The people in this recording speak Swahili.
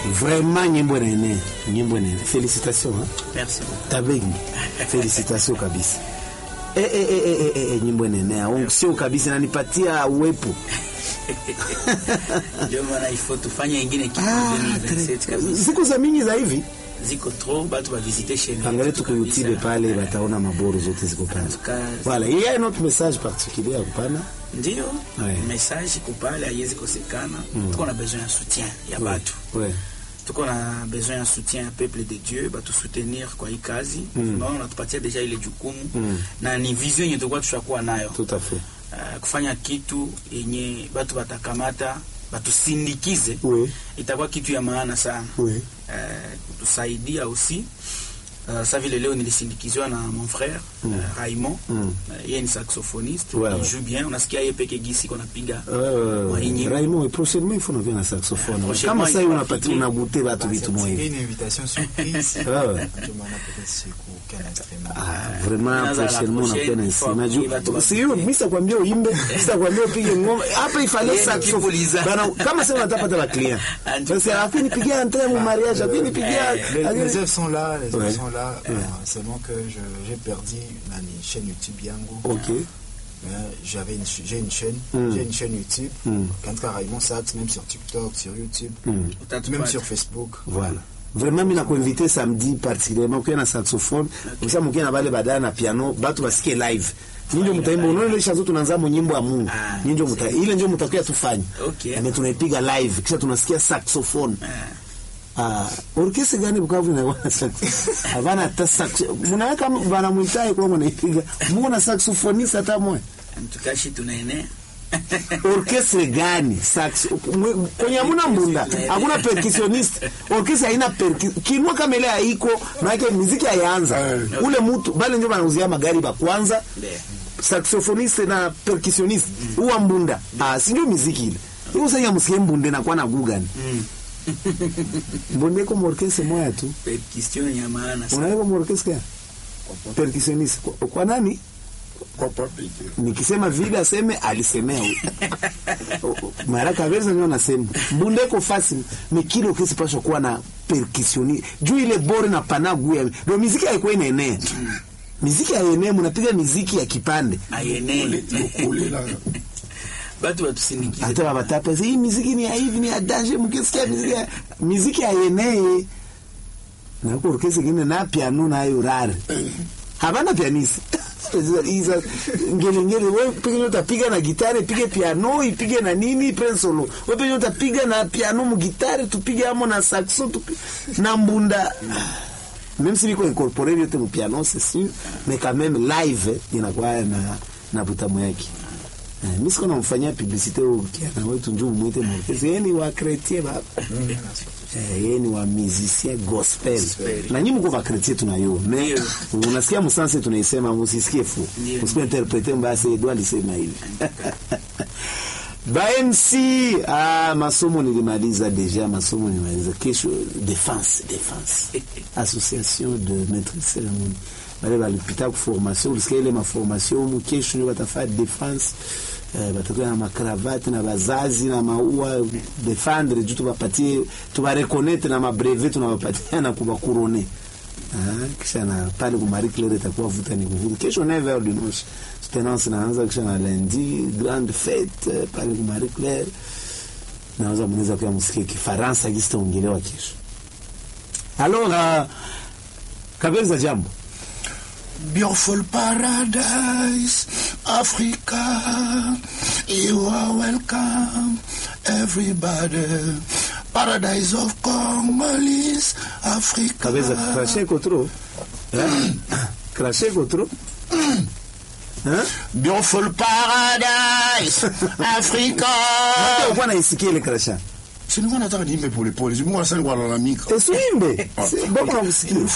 vraiment nyimbo nene nyimbo nene félicitations hein? Merci beaucoup. tabengi félicitations kabisa eh, eh, eh, eh, eh, eh, nyimbo nene au sio kabisa nanipatia uwepo Ndio maana ifo tufanye ingine kitu ah, 2027 kabisa. siku za mingi za hivi Ziko trop batu ba visiter chez nous. angalia tuko YouTube pale bataona maboro zote ziko pale Tuka- voilà il y a un autre message particulier à kupana Ndio Ouais. message iko pale haiwezi kosekana. Tuko na besoin ya soutien ya batu. ouais tuko na besoin ya soutien ya peuple de Dieu batu soutenir kwa hii kazi mm. Naona natupatia deja ile jukumu Mm. na ni vision yenye tulikuwa tushakuwa nayo tout à fait uh, kufanya kitu yenye batu batakamata batusindikize oui itakuwa kitu ya maana sana oui uh, kutusaidia aussi uh, sa vile leo nilisindikiziwa na mon frère Mm. uh, Raymond Mm. uh, yeye ni saxophoniste Ouais, il ouais. joue bien unasikia yeye peke gisi iko napiga Euh, Wa hii nyimbo. Raymond, et prochainement il faut nous na saxophone. Prochainement, Kama sasa il faut unapati appliquer. unagoûter watu vitu C'est moyo. une invitation surprise. Ah ouais. Ndio maana peut-être siku kana instrument. Ah, vraiment Inaanza la prochainement prochaine, unapenda il faut nsi. appliquer watu Najua wa- sio mimi sitakwambia uimbe, sitakwambia upige ngoma. Hapa ifale Yeye ni saxophone. kipuliza. Bana kama sasa unataka la client. Sasa afi nipigia entrée mu mariage, afi nipigia. Les, les œuvres sont là, les œuvres Ouais. sont là. Euh, seulement que je- j'ai perdu ma chaîne YouTube Yango. OK. Mais J'avais une, ch- j'ai une chaîne, Mm. j'ai une chaîne YouTube. Mm. Quand tu as Raymond Sax, même sur TikTok, sur YouTube, Mm. même Utatupata. sur Facebook. Voilà. Vraiment mimi nakuinvite samedi particulièrement ukiwa na saxophone, ukisha mkiwa na bale badala na piano, batu basikie live. Ninjo mtaimba unaona ile shazo tunaanza mu nyimbo ya Mungu. Ah, Ninjo mta ile ndio mtakuwa tufanye. Okay. Na tunaipiga live kisha tunasikia saxophone. Ah. Ah, orkestra gani Bukavu na wana sax? Havana hata sax. Mnaweka bana mwitai kwa mnaipiga. Mungu na saxophonist hata mmoja. mtukashi tunaenea Orkestra gani sax? Mwe- Kwenye hamuna mbunda, hakuna percussionist. Orkestra haina percu kinua kama ile haiko, maana muziki haianza. Ule mtu bale ndio wanauzia magari ba kwanza. Ndio. Saxophoniste na percussionist huwa mbunda. Ah, si ndio muziki ile. Hiyo sasa msikie mbunde na kwa na gugani. Mbunde kwa orkestra moja tu. question ya maana sana. Unaweka orkestra percussionist kwa, kwa nani? Nikisema vile aseme alisemea huyo. Mara kabisa ndio nasema. Mbundeko fasi mikilo kesi pasho kuwa na percussionist. Juu ile bore na panagu ya. Ndio muziki haikuwa inaenea. Muziki haienee mnapiga muziki ya kipande. ayenee batu batusindikize Hata wabatapa hii muziki ni ya hivi ni ya danger mkisikia muziki ya muziki haienee. Na kwa orkestra ingine na piano na hiyo rare. Habana pianisi. Isa ngele ngele wewe pige utapiga na gitare pige piano ipige na nini pre solo wewe pige utapiga na piano mu gitare tupige amo na saxo tupige na mbunda même si biko incorporé vyote mu piano c'est sûr mais quand même live eh, inakuwa na na butamu yake Eh, mimi siko namfanyia publicité ukiana wetu njoo mwite mwite yeye ni wa chrétien baba Eh, yeye ni wa musicien gospel na nyinyi mko va chrétien tunayo mais unasikia msanse tunaisema msisikie fu Ndio. msipe interprete basi Edouard alisema hivi ba MC ah, masomo nilimaliza deja masomo nilimaliza kesho defense defense association de maîtrise cérémonie bale balipita ku formation ulisikia ile maformation mu kesho ndio batafanya defense eh, batakuwa na makravati na bazazi na maua defendre juu tubapatie tubarekonete na mabrevet tunabapatia na kubakurone Ah, kisha na pale ku Marie Claire itakuwa vuta ni kuvuta kesho 9h du dimanche tenance naanza kisha na lundi grande fête eh, pale ku Marie Claire naweza mnaweza pia msikie Kifaransa kitaongelewa kesho alors uh, kabeza jambo Beautiful paradise, Africa. You are welcome, everybody. Paradise of Congolese, Africa. kabeza crashe iko trop Eh? crashe iko trop Hein? Beautiful paradise, Africa. Hata ukuwa naisikia ile crasha Si nilikuwa nataka niimbe polepole, si Mungu anasema nilikuwa nalalamika. Esuimbe. Si- Boko nakusikia.